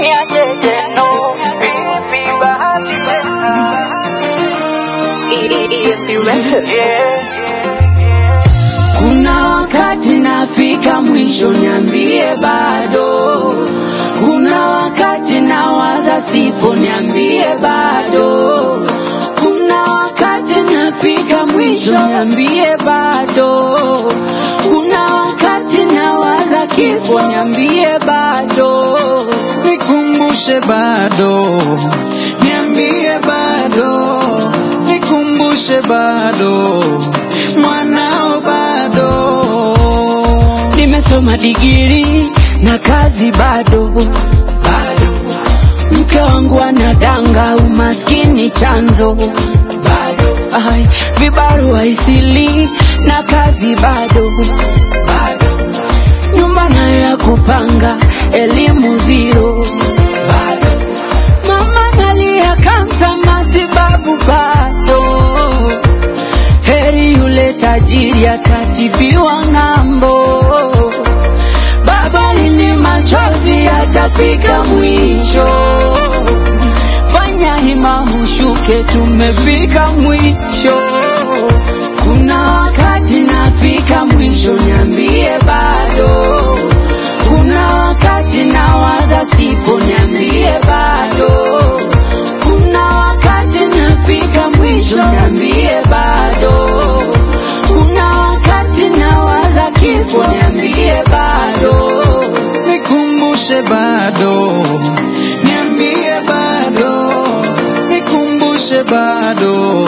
niajeje no vipi bahati tena EFP Records. yeah. Kuna wakati nafika mwisho, niambie bado. Kuna wakati nawaza sipo, niambie bado. Kuna wakati nafika mwisho, niambie bado. Kuna wakati nawaza kifo, niambie bado. nikumbushe bado, niambie bado, nikumbushe bado, mwanao bado. Nimesoma digiri na kazi bado bado. Mke wangu anadanga, umaskini chanzo bado. Ai, vibarua isili na kazi bado bado. Nyumba nayo ya kupanga, elimu zero bado. Mama nalia kansa, matibabu bado heri yule tajiri atatibiwa ng'ambo. Baba lini machozi yatafika mwisho, fanya hima ushuke, tumefika mwisho. Kuna wakati nafika mwisho, niambie bado. Kuna wakati nawaza sipo, niambie bado. Kuna wakati nafika mwisho, niambie bado. Kuna wakati nawaza kifo, niambie bado. nikumbushe bado, niambie bado, nikumbushe bado,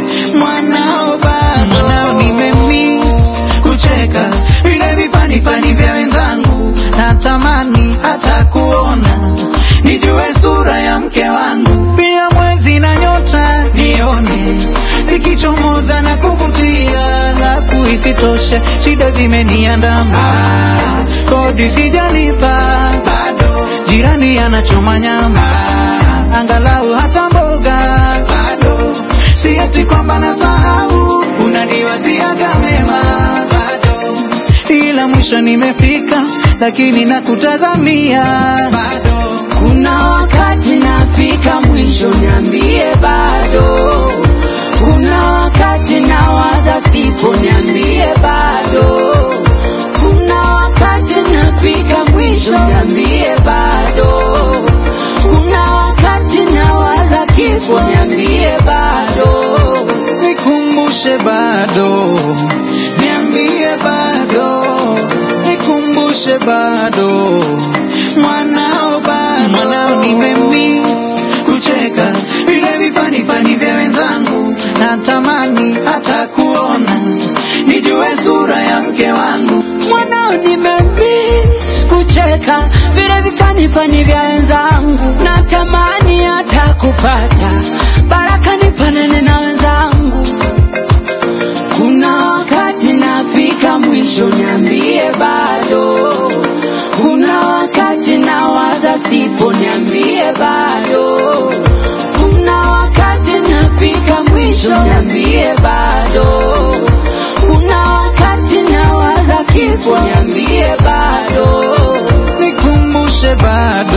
mwanao bado, mwanao nimemiss kucheka vile vifanifani vya wenzangu, natamani hata kuona nijue sura ya mke wangu, pia mwezi na nyota nione zikichomoza na kuvutia, alafu isitoshe shida zimeniandama, kodi sijalipa bado, jirani anachoma nyama, angalau hata mboga bado, si eti kwamba nasahau, unaniwaziaga mema bado, ila mwisho nimefika, lakini nakutazamia bado. Kuna wakati nafika mwisho, niambie bado. Kuna wakati nawaza sipo, niambie bado. Kuna wakati nafika mwisho, niambie bado. Kuna wakati nawaza kifo, niambie bado. nikumbushe bado, niambie bado, nikumbushe bado, mwanao bado, mwanao nimemiss kucheka vile vifanifani vya wenzangu, natamani hata kuona nijue sura ya mke wangu. mwanao nimemiss kucheka vile vifanifani vya wenzangu, natamani hata kupata baraka nifanane na wenzangu. Kuna wakati nafika mwisho, niambie bado. Kuna wakati nawaza sipo, niambie bado. Kuna wakati nafika mwisho, niambie bado. Kuna wakati nawaza kifo, niambie bado. nikumbushe bado